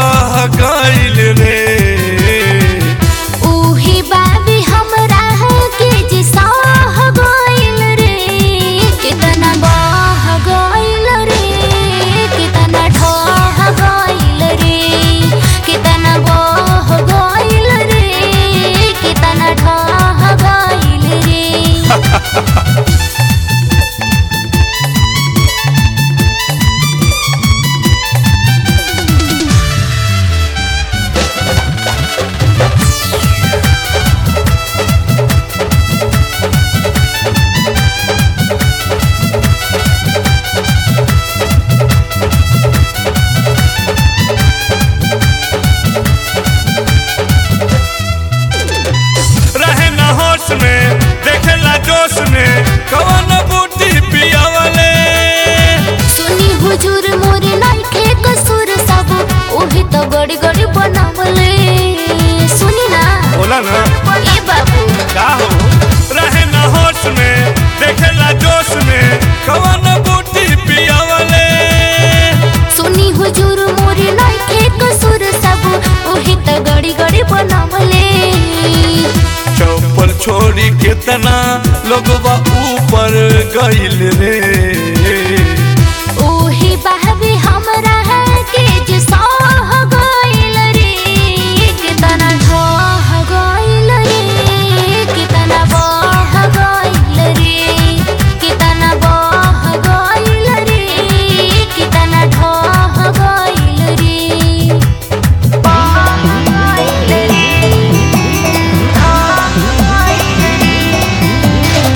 रह गइल रे उही बाबी हमरा के जे सह गइल रे कितना बह गइल रे कितना ढह गइल रे कितना बह गइल रे कितना ढह गइल रे रहे न होश में देखेला जोश में कवन बूटी पियावले सुनी हुजूर मोरे नइखे कसूर सब ओही तो गड़ी गड़ी बनावले सुनी ना बोला ना ए बाबू का हो रहे न होश में देखेला जोश में कवन बूटी पियावले सुनी हुजूर मोरे नइखे कसूर सब ओही तो गड़ी गड़ी बनावले चौपर छोड़ी कितना लोगवा ऊपर गइल रे ओही बाबी हमरा के जे सह गइल रे कितना ढह गइल रे कितना बह गइल रे कितना बह गइल रे कितना ढह गइल रे बह गइल रे ढह गइल रे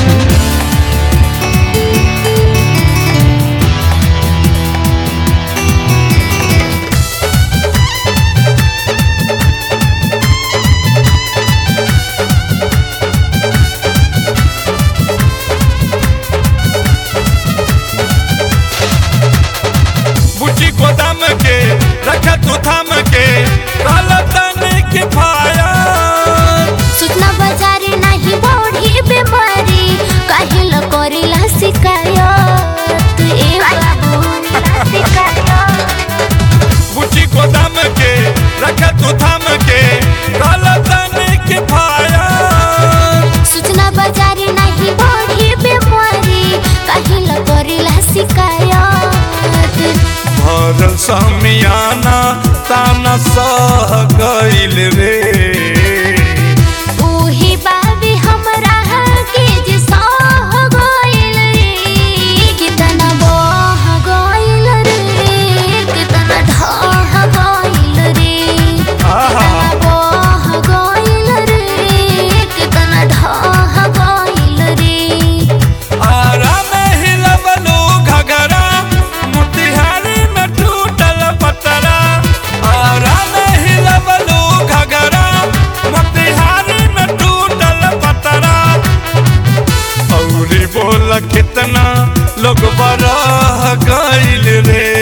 बुची गोदाम के रखा तू थाम के काला तने के फाया सूचना बाजारे नाही बढ़ी बीमारी काहिल करेला शिकायत ए बाबू बुची गोदाम के रखा तू थाम के काला तने के फाया सूचना बाजारे नाही बढ़ी बीमारी काहिल करेला शिकायत भरल समियाना ताना सह गइल रे ओही बाबी हमरा के जे सह गइल रे कितना बह गइल रे कितना ढह गइल रे आहा बह गइल रे कितना ढह गइल रे आरा में हिलबलू घगरा मोतिहारी में टूटल पतरा आरा में हिलबलू घगरा मोतिहारी में टूटल पतरा औरी बोल कितना लोग बरह गइल रे